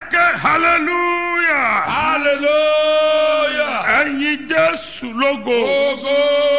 ké hallelujah hallelujah. ẹ̀yin jésù lógo Ogo.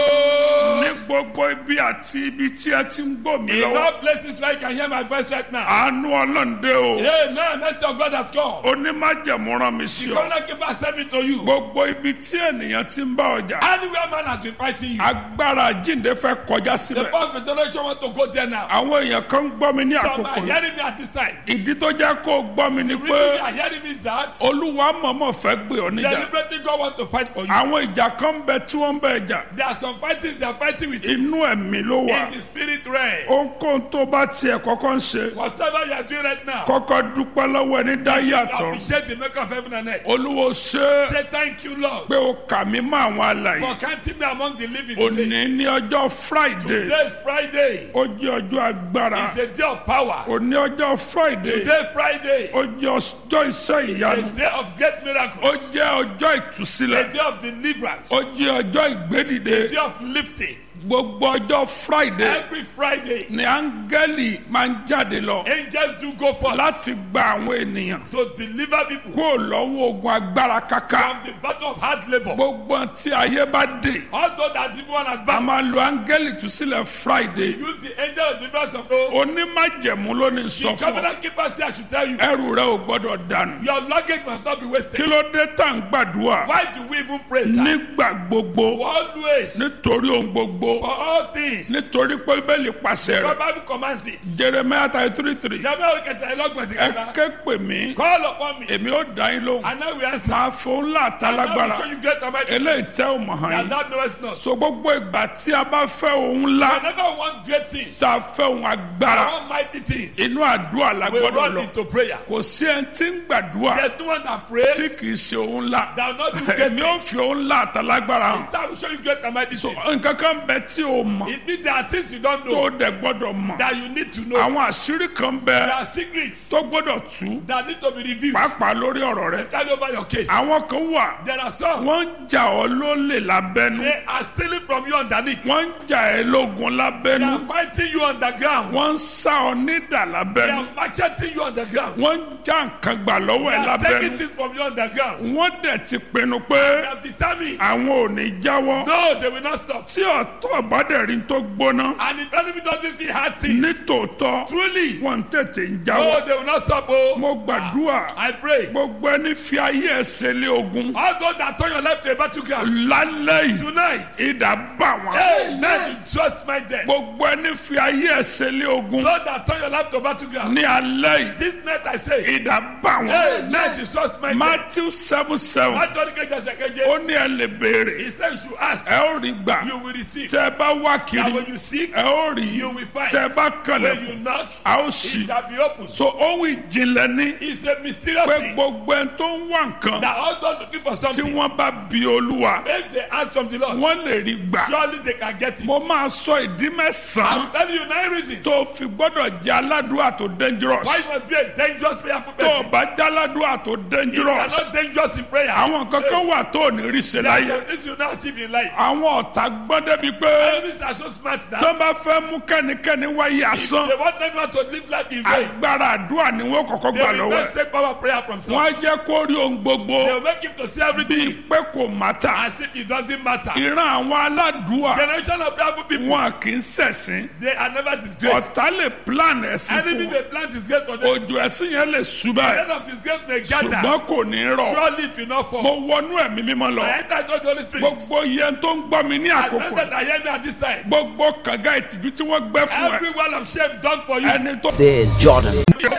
ní gbogbo ibi àti ibi tí ẹ ti ń gbọ́ mí In lọ́wọ́ all places where you can hear my voice right now. àánú ọlọ́ǹde o Amen. Mercy of God has come. onímájẹ̀mú rán mi sí The ọ covenant keeper sent me to you. gbogbo ibi tí ènìyàn ti ń bá ọjà Anywhere man has been fighting you. agbára jíǹde fẹ́ kọjá The síbẹ̀ power of resurrection want to go there now. àwọn èèyàn kan ń gbọ́ mi ní Some àkókò are yìí hearing me at this time. ìdí tó jẹ́ kó o gbọ́ mi ni The pé reason they are hearing me is that olúwa mọ̀mọ́ fẹ́ gbé ọ níjà deliberately God want to fight for you. àwọn ìjà kan bẹ tí wọ́n ń bẹ jà There are some fightings they are fighting with you inú ẹ̀mí ló wà in the spirit realm. ohunkóhun tó bá tiẹ̀ kọ́kọ́ ń ṣe Whatever you are doing right now, kọ́kọ́ dúpẹ́ lọ́wọ́ ẹni dá yàtọ̀ appreciate the maker of heaven and earth. olúwo ṣe é Say thank you, Lord, pé o kà mí mọ́ àwọn alàyè for counting me among the living òní today. ní ọjọ́ friday Today is Friday. ó jẹ́ ọjọ́ agbára It's a day of power. òní ọjọ́ friday Today, Friday, ó jẹ́ ọjọ́ iṣẹ́ is ìyanu a day of great ó miracles. jẹ́ ọjọ́ ìtúsílẹ̀ A day of deliverance. ó jẹ́ ọjọ́ ìgbédìde A day of lifting. gbogbo ọjọ́ friday Every Friday, ni áńgẹ́lì máa ń jáde lọ angels do go forth láti gba àwọn ènìyàn to deliver people kúrò lọ́wọ́ ogun agbára kaka from the battle of hard labor. gbogbo tí ayé bá dé Although that people want a advance, máa lo áńgẹ́lì túsílẹ̀ friday use the angel of deliverance of God. onímájẹ̀mú ló ní sọ The fún ọ covenant keeper say I should tell you, ẹrù rẹ ò gbọ́dọ̀ dànù your luggage must not be kí wasted. ló dé tá à ń gbàdúrà Why do we even praise that? nígbà gbogbo Always, nítorí ohun gbogbo for all things, nítorí pé bẹ́ẹ̀lì pàṣẹ God rẹ̀ Bible commands it. jeremiah thirty three three Jẹ́mi olùkẹ́tẹ̀ ẹlọ́gbọ̀n sí ẹ kẹta. ké pè mí Call upon me, èmi ó dá yín lóhùn and I will answer. máa fún ńlá And I will àtàlágbára show you great and mighty eléyìí things tẹ́ ò mọ̀ hàn that yín thou knowest not. so gbogbo ìgbà tí a bá fẹ́ ohun ńlá Whenever we want great things, tá a fẹ́ ohun I agbára want mighty things, inú àdúrà la we gbọ́dọ̀ run lọ into prayer. kò sí ẹni tí ń gbàdúrà There's no one that tí prays kì í ṣe ohun ńlá that will not do great èmi ò things. fi ohun ńlá àtàlágbára hàn Instead, I will show you great and mighty so things. nǹkan kan bẹ tí o mọ̀ It means there are things you don't tó know dẹ̀ gbọ́dọ̀ mọ̀ that you need to know. àwọn àṣírí kan bẹ There are secrets tó gbọ́dọ̀ tú that need to be revealed. pàápàá lórí ọ̀rọ̀ rẹ Tell over your case. àwọn kan wà There are some wọ́n ń jà ọ́ lólè lábẹ́nu they are stealing from you underneath. wọ́n ń jà ẹ́ lógun They lábẹ́nu are fighting you underground. wọ́n ń sá ọ nídà They lábẹ́nu are macheting you underground. wọ́n ń já nǹkan gbà lọ́wọ́ They ẹ̀ are taking lábẹ́nu things from you underground. wọ́n dẹ̀ ti pinnu pé They have determined. àwọn ò ní jáwọ́ No, they will not stop. tí ọ̀tọ̀ ìbádẹ́rìn tó gbóná And if enemy doesn't see hard things, nítòótọ́ truly, wọ́n ń tètè ń no, jáwọ́ they will not stop. Oh, mo gbàdúrà I pray. gbogbo ẹni fi ayé ẹsẹ̀ lé ogun All those that turn your life to a battleground lálẹ́ yìí tonight, ìdá bá wọn. hey, let you just mind them. gbogbo ẹni fi ayé ẹsẹ̀ lé ogun Those that turn your life to battleground, ní alẹ́ yìí this night I say, ìdá bá hey, wọn. let you just mind them. matthew seven seven What God can just say, ó ní ẹ lè béèrè He said you should ask, ẹ ó rí gbà you will receive. tẹ ẹ bá wá And kiri when you seek, ẹ ó rí you will find. tẹ ẹ bá When you kànlẹ̀ knock, a ó it sì. shall be opened. so ohun ìjìnlẹ̀ ní It's a mysterious pé thing gbogbo ẹni tó ń wá nǹkan that all those looking for tí something, wọ́n bá bi olúwa if they ask from the Lord, wọ́n lè rí gbà. surely they can get it. mo máa sọ ìdí mẹ́sàn-án I'm telling you nine reasons tó fi gbọ́dọ̀ jẹ́ aládùúrà tó dangerous. why you must be a dangerous prayerful tó o person. bá jẹ́ aládùúrà tó You are dangerous. not dangerous in prayer. àwọn kankan wà tó ò ní rí ṣe There are láyé. some things you not achieve in life. àwọn ọ̀tá gbọ́n débi pé Enemies are so smart tó that bá fẹ́ mú kẹ́nikẹ́ni wáyé asán they want everyone to live life in vain. agbára àdúrà ni wọ́n kọ́kọ́ They gbà will lọ́wọ́ best ẹ̀. take power prayer from wọ́n á source. jẹ́ kó rí ohun gbogbo They will make him to see bíi everything pé kò mátà. as if it doesn't matter. ìran àwọn aládùúà Generation of prayerful people, wọn kì í ṣẹ̀sìn. they are never disgraced. ọ̀tá lè plan ẹ̀sìn Enemy fún may plant disgrace for them. wọn. òjò ẹ̀sìn yẹn lè ṣubá The ẹ̀ end of disgrace may gather. ṣùgbọ́n kò ní rọ̀. Surely it will not fall. mo wọnú ẹ̀mí mímọ́ lọ. I enter into the Holy Spirit. gbogbo yẹn tó ń gbọ́ mi ní And àkókò then I hear me at this time. gbogbo kànga ìtìjú tí wọ́n gbẹ́ fún ẹ Every wall of shame done for you. ẹni tó Says Jordan.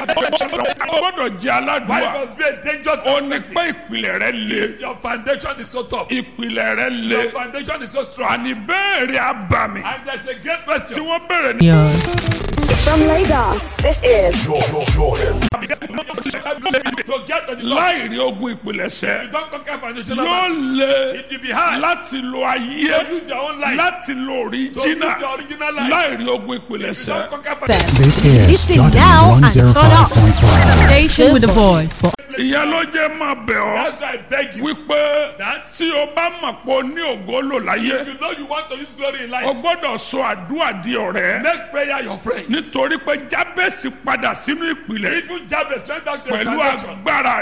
gbọ́dọ̀ jẹ́ Why aládùúgbà must be a dangerous ó ní person? pé ìpìlẹ̀ rẹ le Your foundation is so tough. ìpìlẹ̀ rẹ le Your foundation is so strong. àní béèrè abàmì And there's a great tí question. wọ́n béèrè ní. From Lagos, this is To get to the Lord, láì rí ogun ìpìlẹ̀ṣẹ̀ you don't conquer foundational yóò battle. le It will be hard láti lo ayé to use your own life. láti lo To use òríjínà your original life. láì rí ogun You ìpìlẹ̀ṣẹ̀. don't conquer foundation. This is Listen Jordan now and turn up. 105.5. Station with a voice for ìyẹn ló jẹ́ máa bẹ̀ ọ́ That's why I beg you. wípé That tí o bá mọ̀ pé o ní ògo lò láyé you know you want to use glory in o life. gbọ́dọ̀ sọ àdúrà di ọ̀rẹ́ Make prayer your friend. nítorí pé jábẹ́sì padà sínú ìpìlẹ̀ Even Jabez went back to his pẹ̀lú foundation. agbára